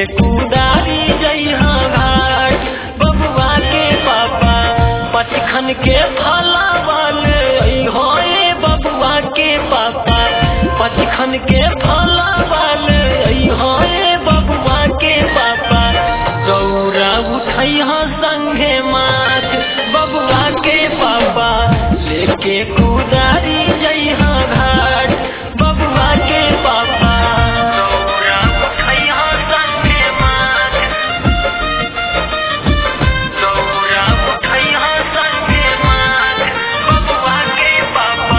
लेके कुदारी जइहा घाट बबुआ के पापा पचखन के फला वाले अइहो ए बबुआ के पापा पचखन के फला वाले अइहो ए बबुआ के पापा गौरा उठैहा संगे माथ बबुआ के पापा लेके कुदारी जइहा घाट बबुआ के पापा गौरा उठैहा संगे माथ गौरा उठैहा संगे माथ बबुआ के पापा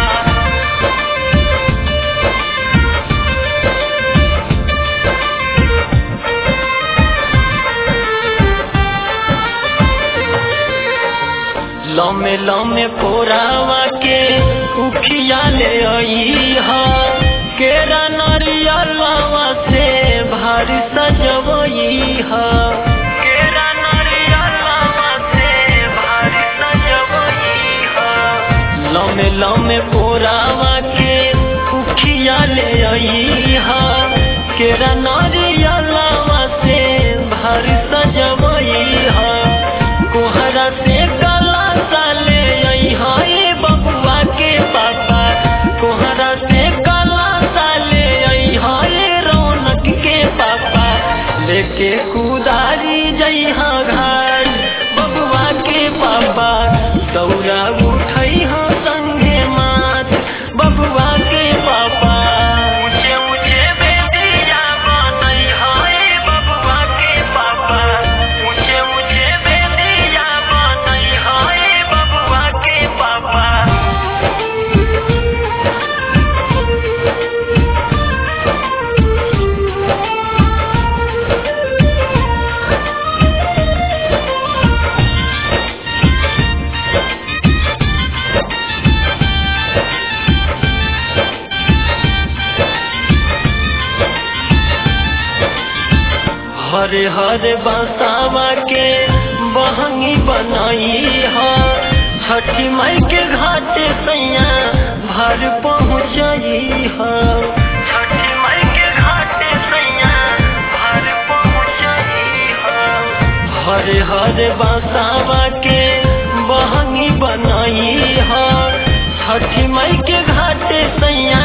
लमे लमे पोरावा के उखिया ले आई हा केरा नरियलवा से भारी सजवई हा केरा नरियलवा से भारी सजवई हा लमे लमे पोरावा के उखिया ले आई हा केरा नरियलवा से भारी सजवई हा कोहरा से काला साले आई हाय बबुआ के पापा कोहरा से काला साले आई हाय रौनक के पापा लेके कुदारी जइहा घाट बबुआ के पापा दौरा उठई हा संगे माथ बबुआ के पापा ऊंचे ऊंचे बेदिया बनई हाय बबुआ के पापा ऊंचे ऊंचे बेदिया बनई हाय बबुआ के पापा हरे हरे बसावा के बहंगी बनाई हा छठी माई के घाटे सैया भर पहुँचाई हा छठी माई के घाटे सैया भर पहुँचाई हा हरे हरे बसावा के बहंगी बनाई हा छठी माई के घाटे सैया